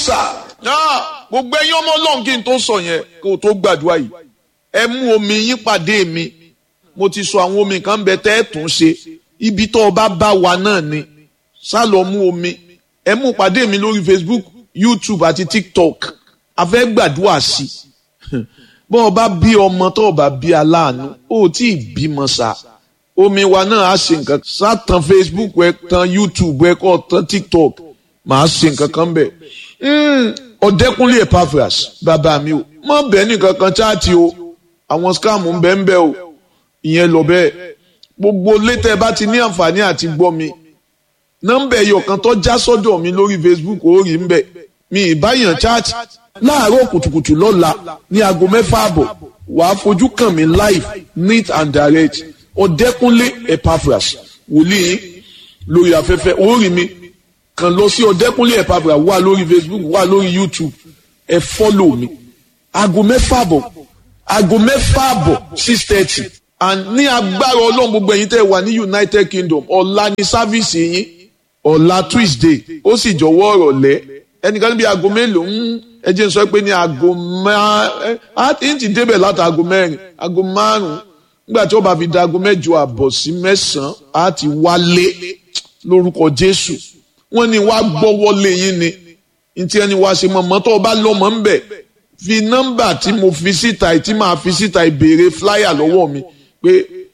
sà. gbogbo ẹ̀yin ọmọ ọlọ́run kí n tó sọ yẹn kó o tó gbàdúrà yìí ẹ mú omi yín pàdé mi mo ti sọ àwọn omi kan bẹ tẹ́ ẹ tún ṣe ibi tó o bá bá wa náà ni sá lọ mú omi ẹ mú pàdé mi lórí Facebook YouTube àti TikTok a fẹ́ gbàdúrà sí bọ́ ọ bá bí ọmọ tó o bá bí aláàánú ó tí ì bímọ sá omi wa náà á ṣe nǹkan sá tan Facebook ẹ tan YouTube ẹ kọ́ tan TikTok màá ṣe nǹkan kan bẹ̀ ọ̀dẹ́kunlé Epaphras bàbá mi o mọ̀ bẹ́ẹ̀ nìkan kan chaati o àwọn scam ń bẹ ń bẹ o ìyẹn lọ bẹ́ẹ̀ gbogbo létẹ̀ bá ti ní àǹfààní àti gbọ́ mi nọ́mbà ẹ̀yọ̀ kan tó já sọ́dọ̀ mi lórí Facebook ó rí ń bẹ̀ mi ìbáyàn chat láàárọ̀ kùtùkùtù lọ́la ní aago mẹ́fà àbọ̀ wàá fojú kàn mí live neat and direct ọ̀dẹ́kunlé Epaphras wòlíì lórí afẹ́fẹ́ ó rí mi kàn lọ sí ọ̀dẹ́kunlé Epaphras wà lórí Facebook wà lórí YouTube ẹ fọ́lọ̀ mi aago mẹ́fà àbọ̀ aago mẹ́fà àbọ̀ six thirty and ní agbára ọlọ́run gbogbo ẹ̀yin tẹ́ wà ní United Kingdom ọ̀la ní sáfíìsì yín ọ̀la Tuesday ó sì jọ̀wọ́ ọ̀rọ̀ lẹ́ ẹnìkan níbi aago mélòó ń ẹ jẹ́ n sọ pé ní aago márùn-ún á ti débẹ̀ láti aago mẹ́rin aago márùn-ún nígbà tí ó bá fi da aago mẹ́jọ àbọ̀ sí mẹ́sàn-án á ti wálé lórúkọ Jésù wọ́n ní wàá gbọ́wọ́lé yín ni ntí ẹni wàá ṣe mọ̀mọ́ tó o bá lọ́mọ ń bẹ̀ fi nọ́mbà tí mo fi síta tí màá fi síta ìbéèrè flyer lọ́wọ́ mi pé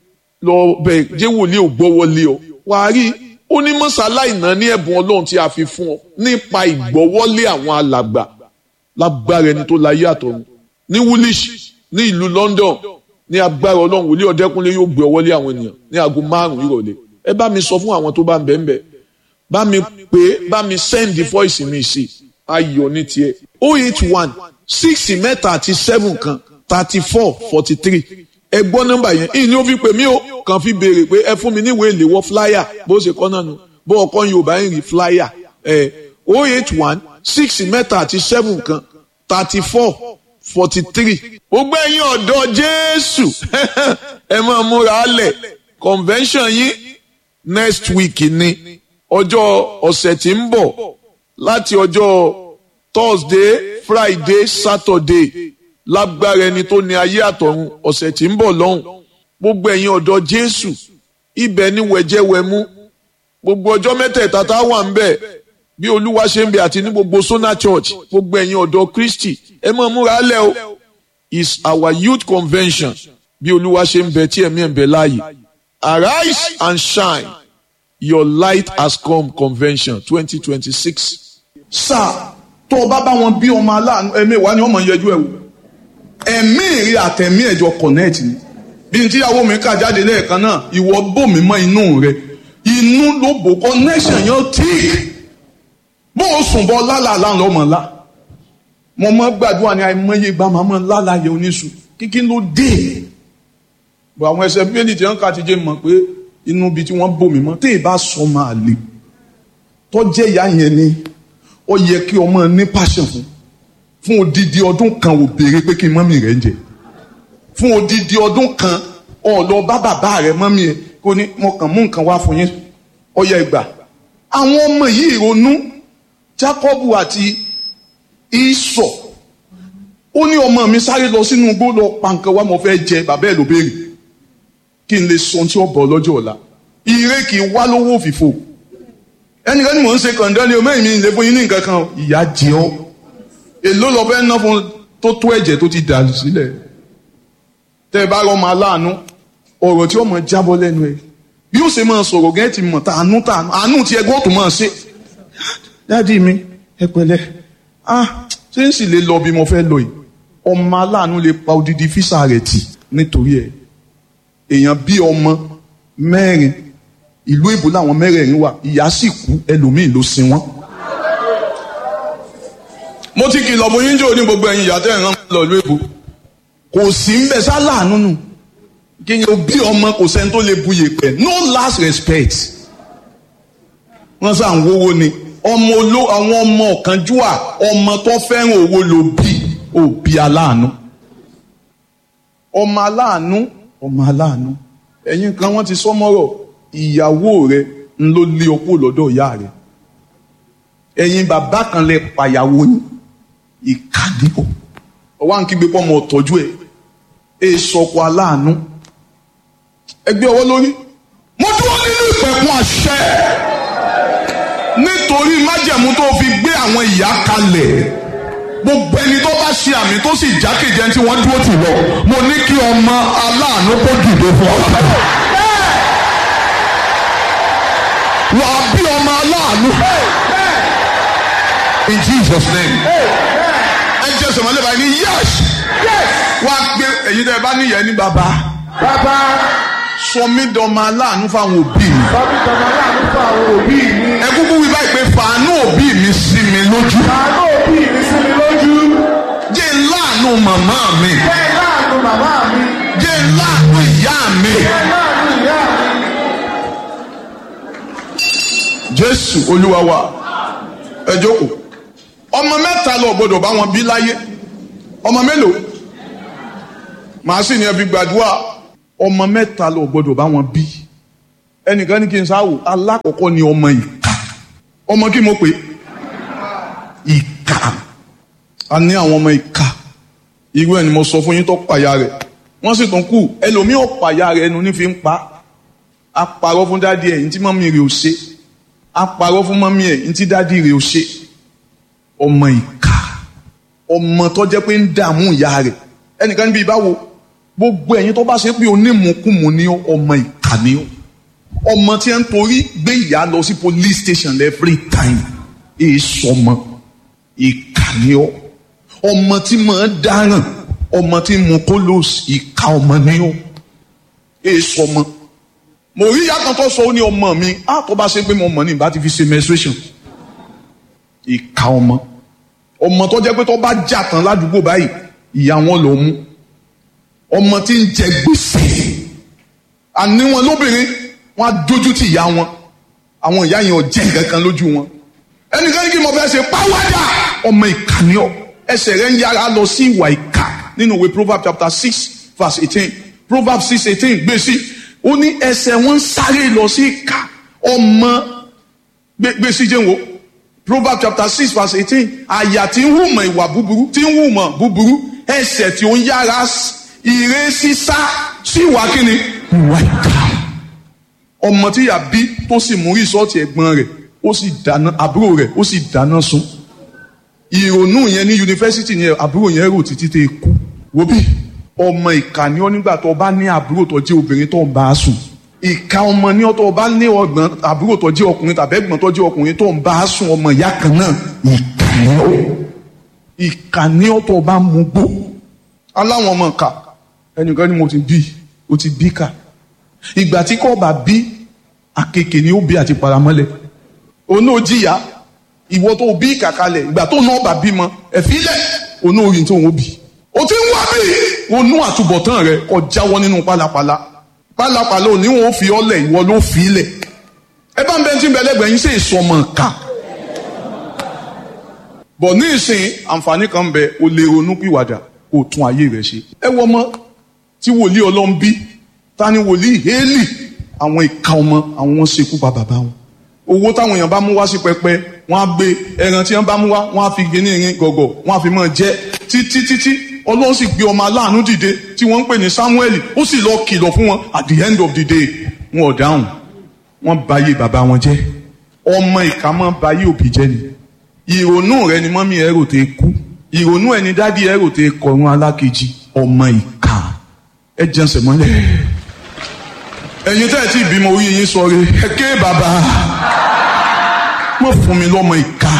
lọ bẹ̀ jẹ́ wòlíì ò gbọ́wọ́lé ọ wàá rí ó ní mọ́sálá ìná ní ẹ̀bùn ọlọ́run tí a fi fún ọ nípa ìgbọ́wọ́lé àwọn alàgbà lágbára ẹni tó láyé àtọ̀run ní woolish ní ìlú London ní agbára ọlọ́run wòlíì ọ̀dẹ́kúnlé yóò gbé ọwọ́lé àwọn ènìyàn ní aago márùn-ún ìrọ̀lẹ́ ẹ bá mi sọ fún àwọn tó bá ń bẹ̀ ń bẹ̀ bá mi pé bá mi send the voice mi sí ayọ̀ ní tiẹ̀ oh eight one six mẹ́ta àti seven kan thirty four forty three ẹ gbọ́ nọ́mbà yẹn ìní ó fi pè mí o kàn fi béèrè pé ẹ fún mi níwèé ìléwọ́ flyer bó ṣe kọ́ náà nù bó ọkọ yorùbá ń rí flyer ẹ oh eight one six mẹ́ta àti seven kan thirty four forty three. gbogbo ẹ̀yin ọ̀dọ́ jésù ẹ máa múra lẹ̀ convention yín next week ni ọjọ́ ọ̀sẹ̀ tí ń bọ̀ láti ọjọ́ thursday friday saturday lágbára ẹni tó ní ayé àtọ̀run ọ̀sẹ̀ tí ń bọ̀ lọ́hùn gbogbo ẹ̀yin ọ̀dọ́ jésù ibẹ̀ ni wẹ̀jẹ̀wẹ̀mú gbogbo ọjọ́ mẹ́tẹ̀ẹ̀ta tá a wà ń bẹ̀ bí olúwa ṣe ń bẹ àti ní gbogbo sona church gbogbo ẹ̀yin ọ̀dọ́ kristi ẹ máa múra lẹ̀ o is our youth convention bí olúwa ṣe ń bẹ tí ẹ̀mí ẹ̀ ń bẹ láàyè arise and shine your light has come convention twenty twenty six. sáà tó o bá bá wọn bí ọmọ aláàánú ẹ̀mí ìwà ni wọ́n mọ̀ ń yẹjú ẹ̀ wò ẹ̀mí ìrì àtẹ̀mí ẹ̀jọ̀ connect ni bí n tíyàwó mi kà jáde lẹ́ẹ̀kan náà ìwọ bò mí mọ́ inú rẹ inú ló bò connection yẹn tíì bó o sùn bọ́ lálàá lọ́mọ ńlá mo mọ gbàdúrà ní àìmọye ìgbà màmá lálàá yẹ oníṣù kíkí ló dé bọ àwọn ẹsẹ bíbélì tí wọn kà ti jẹ mọ̀ pé inú ibi tí wọ́n bò mí mọ́ tí ì bá sọ máa lè tọ́jẹ́ ìyá yẹn ni ó yẹ kí ọmọ ní passion fún fún odidi ọdún kan ò béèrè pé kí mọ́mì rẹ̀ ń jẹ fún odidi ọdún kan ọ̀ lọ bá bàbá rẹ̀ mọ́mì ẹ̀ kó ní mo kàn mú nǹkan wá fún yín ọyẹ ìgbà àwọn ọmọ yìí ronú Jákọ́bù àti Ísọ̀ ó ní ọmọ mi sáré lọ sínú igbó lọ pa nǹkan wá mo fẹ́ jẹ bàbá ẹ̀ ló béèrè kí n lè sọ tí ó bọ̀ lọ́jọ́ ọ̀la ire kì í wá lówó òfìfo ẹnìkan ni mò ń ṣe kàndán ni o mẹ́rin mi lè fún yín ní nǹkan kan ìyá jẹ ọ́ èló lọ fẹ́ ná fún tó tó ẹ̀jẹ̀ tó ti dà sílẹ̀ tẹ́ ẹ bá rọ́ máa láàánú ọ̀rọ̀ tí ó mọ̀ jábọ́ lẹ́nu ẹ̀ bí ó ṣe máa sọ̀rọ̀ gẹ́gẹ́ ti mọ̀ tàánú tàánú àánú tí ẹgbẹ́ tó máa ṣe dáàdi mi ẹ pẹ̀lẹ́ ah ṣé ń sì lè lọ bí mo fẹ́ lọ yìí ọmọ aláàánú lè pa odidi físà rẹ̀ tì nítorí ẹ̀ èèyàn bí ọmọ mẹ́rin ìlú èbó làwọn mẹ́rẹ̀ẹ̀rin wà ìyá sì kú ẹlòmíì ló sin wọ́n. mo ti kìlọ̀ fún yín jò ní gbogbo ẹ̀yin ìyá tẹ́ ẹ̀ rán lọ ìlú èbó kò sí ń bẹ sáláàánú nù kí ni o bí ọmọ kò sẹ́ni tó lè bu yèpẹ̀ no last respect wọ́n sá ń wówó ni ọmọ oló àwọn ọmọ ọ̀kánjúwà ọmọ tó fẹ́ràn owó ló bí òbí aláàánú ọmọ aláàánú ọmọ aláàánú ẹ̀yin kan wọ́n ti sọ mọ́rọ̀ ìyàwó rẹ ń ló lé ọkọ lọ́dọ̀ ìyá rẹ ẹ̀yin bàbá kan lè pàyàwó yín ìkàdíbò ọwọ́ à ń kígbe pọ́ ọmọ ọ̀tọ́jú ẹ̀ ẹ̀ sọkọ aláàánú ẹgbẹ́ ọwọ́ lórí mo dúró nínú ìpẹ̀kun àṣẹ nítorí májẹ̀mú tó fi gbé àwọn ìyá kalẹ̀ gbogbo ẹni tó bá ṣe àmì tó sì jákèjẹ tí wọ́n dúró tì lọ mo ní kí ọmọ aláàánú kó dìde fún ọ. wà á bí ọmọ aláàánú in Jesus name ẹ jẹ́ sọ̀mọ́lẹ́ báyìí ní yes wá gbé èyí tẹ́ ẹ bá níyẹn ní bàbá Bàbá sọmídọ́mọ aláàánú fáwọn òbí mi sọ́bí tọmọ láàánú fún àwọn òbí mi. ẹ kúkú wí báyìí pé fàánú òbí mi sí mi lójú Àánú òbí mi sí mi lójú. jẹ́ láàánú màmá mi Bẹ́ẹ̀ láàánú màmá mi. jẹ́ láàánú ìyá mi. Bẹ́ẹ̀ láàánú ìyá mi. jésù olúwa wa ẹ jókòó ọmọ mẹ́ta lọ gbọ́dọ̀ bá wọn bí láyé ọmọ mélòó màá sì ní ẹbí gbàdúrà ọmọ mẹ́ta lọ gbọ́dọ̀ bá wọn bí ẹnìkan ní kí n sáwò alákọ̀ọ́kọ́ ni ọmọ ìka ọmọ kí mo pè é ìka a ní àwọn ọmọ ìka irú ẹni mo sọ fún yín tó pàyà rẹ̀ wọ́n sì tún kù ẹlòmíì ò pàyà rẹ̀ ẹnu ní fi ń pa á parọ́ fún dádì ẹ̀ ní tí mọ́mí rẹ̀ ò ṣe á parọ́ fún mọ́mí ẹ̀ ní tí dádì rẹ̀ ò ṣe ọmọ ìka ọmọ tó jẹ́ pé ń dààmú ìyá rẹ̀ ẹnìkan níbi ìbáwo gbogbo ẹ̀yin tó bá ṣe pé onímùkùmù ni ó ọmọ ìka ni ó ọmọ tí ń torí gbé ìyá lọ sí police station every time èyí sọmọ ìka ni ó ọmọ tí máa dáràn ọmọ tí mu kólóòsì ìka ọmọ ni ó èyí sọmọ mo rí ìyá kan tó sọ ó ní ọmọ mi á tó bá ṣe pé mo mọ̀ ní ìbá ti fi ṣe menstruation ìka ọmọ ọmọ tó jẹ́ pé tó bá jà tán ládùúgbò báyìí ìyá wọn ló mú ọmọ tí ń jẹ gbèsè àní wọn lóbìnrin wọn á dójú tì ìyá wọn àwọn ìyá yẹn ò jẹ nǹkan kan lójú wọn ẹnìkan ní kí mo fẹ́ ṣe pàwádà ọmọ ìka ni ọ ẹsẹ̀ rẹ̀ ń yára lọ sí ìwà ìka nínú ìwé proverbs chapter six verse eighteen proverbs six eighteen gbèsè ó ní ẹsẹ̀ wọn ń sáré lọ sí ìka ọmọ gbèsè jẹun o proverbs chapter six verse eighteen àyà tí ń hùmọ̀ ìwà búburú tí ń hùmọ̀ búburú ẹsẹ̀ tí ó ń yára ire sísá sí ìwà kíni ìwà ìka ọmọ tí yà bí tó sì mú rìsọ́ọ̀tì ẹ̀gbọ́n rẹ̀ ó sì dáná àbúrò rẹ̀ ó sì dáná sun ìrònú yẹn ní yunifásitì yẹn àbúrò yẹn rò títí tẹ kú wo bí ọmọ ìka ni ọ nígbà tó bá ní àbúrò tó jẹ́ obìnrin tó ń bá a sùn ìka ọmọ ní ọ tó bá ní ọgbọ́n àbúrò tó jẹ́ ọkùnrin tàbí ẹ̀gbọ́n tó jẹ́ ọkùnrin tó ń bá a sùn ọmọ ìyá kan náà ìka ni ọ ìka ni ọ tó bá mú gbó aláwọn ọmọ ìka ẹnìkan ni mo ti bí o ti bí ká ìgbà tí kò bá bí àkekè ni ó bí àti paramọ́lẹ̀ òun náà jìyà ìwọ tó bí kàkalẹ̀ ìgbà tó náà bá bímọ ẹ̀fílẹ̀ òun náà rí tó ń bí o ti ń wá bí onú àtúbọ̀tán rẹ kò jáwọ́ nínú pálapàla pálapàla òní wọn ò fi ọlẹ̀ ìwọ ló fi ilẹ̀ ẹ bá ń bẹ tí ń bẹ lẹ́gbẹ̀ẹ́ yín sí ìsọmọ ká bọ̀ ní ìsìn àǹfààní kan bẹ o lè ronú pìwàdà kó o tún ayé rẹ ṣe ẹ wọ ọmọ tí wòlíì ọlọ́run bí ta ni wòlíì hélì àwọn ìka ọmọ àwọn ṣekú pa bàbá wọn owó táwọn èèyàn bá mú wá sí pẹpẹ wọn á gbé ẹran tí wọn bá mú wá wọn á fi gíní irin gọgọ wọn á fi mọ jẹ títí títí ọlọ́run sì gbé ọmọ aláàánú dìde tí wọ́n ń pè ní samuel ó sì lọ kìlọ̀ fún wọn at the end of the day wọn ò dáhùn wọn bayé bàbá wọn jẹ́ ọmọ ìka mọ́ bayé òbí jẹ́ ni ìrònú rẹ ni mọ́mí ẹ̀rò tẹ kú ìrònú ẹni dádì ẹ̀rò tẹ kọ̀run alákejì ọmọ ìka ẹ jẹnsẹ̀ mọ́lẹ̀ ẹ̀yin tẹ́ ẹ ti bímọ orí yín sọ rẹ ẹ ké bàbá wọ́n fún mi lọ́mọ ìka.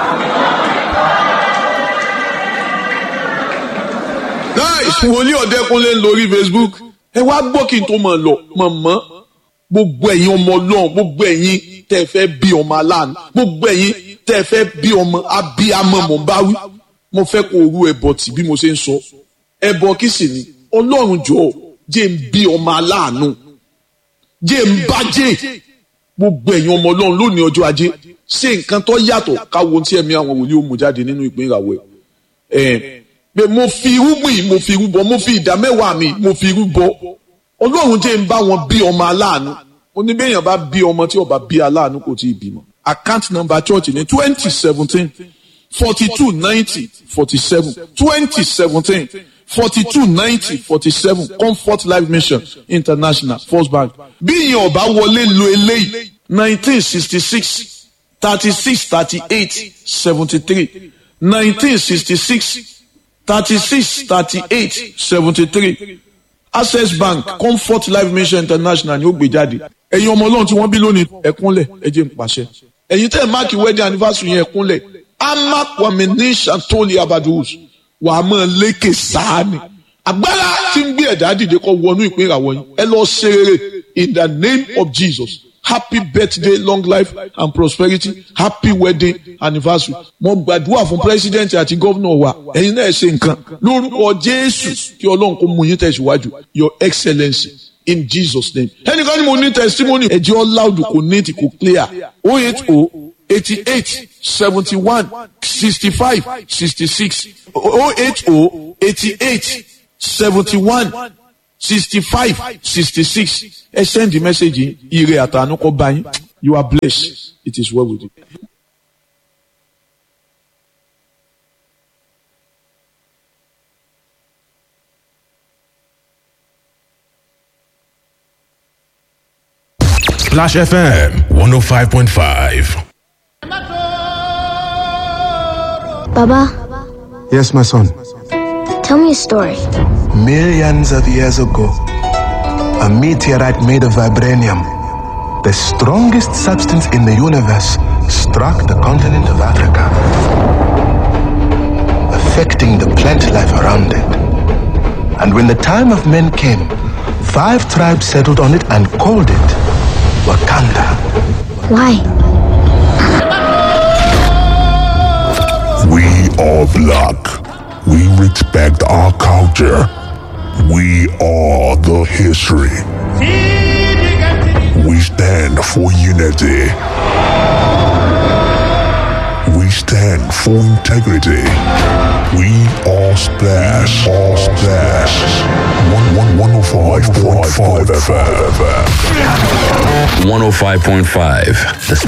nice wòlíì ọ̀dẹ́kunlé lórí facebook ẹ wá gbọ́ kí n tó mọ̀ lọ mọ̀mọ́ gbogbo ẹ̀yin ọmọ ọlọ́run gbogbo ẹ̀yin tẹ́ ẹ fẹ́ bí ọmọ aláàánú gbogbo ẹ̀yin tẹ́ ẹ fẹ́ bí ọmọ abiyamọ mọ̀ bá wí mo fẹ́ kó orú ẹbọ tì bí mo ṣe ń sọ ẹbọ kí sì ni ọlọ́run jọ̀ọ́ jẹ́ ń bí ọmọ aláàánú jẹ́ ń bá jẹ́ gbogbo ẹ̀yin ọmọ ọlọ́run lónìí ọjọ́ ajé ṣe nǹkan tó yàtọ̀ káwo tí ẹ̀mí àwọn wòlíì ó mú jáde nínú ìpín ìràwọ̀ ẹ̀ pé mo fi irúgbìn mo fi irúbọ mo fi ìdá mẹ́wàá mi mo fi irúbọ ọlọ́run jẹ́ ń bá wọn bí ọmọ aláàánú oníbẹ̀yàn bá bí ọmọ tí ó bá bí aláàánú kò tí ì bímọ account number church ní twenty seventeen forty two ninety forty seven twenty seventeen forty two ninety forty seven comfort life mission international first bank bí ìyẹn ọba wọlé lo eléyìí nineteen sixty six thirty six thirty eight seventy three nineteen sixty six thirty six thirty eight seventy three access bank comfort life mission international ni ó gbé jáde ẹ̀yin ọmọ ọlọ́run tí wọ́n bí lónìí ẹ̀kúnlẹ̀ ẹ jẹ́ n pàṣẹ ẹ̀yin tẹ́ ẹ̀ máàkì wedding anniversary yẹn ẹ̀kúnlẹ̀ amakwami ní santoli abadus wà á máa lékè sáàni agbára tí ń gbé ẹ̀dá dìde kọ́ wọnú ìpín ìràwọ̀ yín ẹ lọ ṣe rere in the name of jesus happy birthday long life and prosperity happy wedding anniversary mo gbàdúrà fún president àti gómìnà wa ẹ̀yin náà ṣe nǹkan lórúkọ jésù kí ọlọ́run kó mú yín tẹ̀síwájú your excellency in jesus name ẹnìkan ni mo ní testimony ẹ̀jẹ̀ ọ́ loud kò ní ti kò clear o eight o eighty eight seventy one sixty five sixty six o eight o eighty eight seventy one sixty five sixty six ẹ send the message yìí ire àtàánú kọ bá yín you are blessed it is well with you. Splash FM 105.5. Baba, Yes, my son. tell me a story. Millions of years ago, a meteorite made of vibranium, the strongest substance in the universe, struck the continent of Africa, affecting the plant life around it. And when the time of men came, five tribes settled on it and called it Wakanda. Why? We are black. We respect our culture. We are the history. We stand for unity. We stand for integrity. We are Splash. All Splash. One one one oh five point five FM. 105.5 The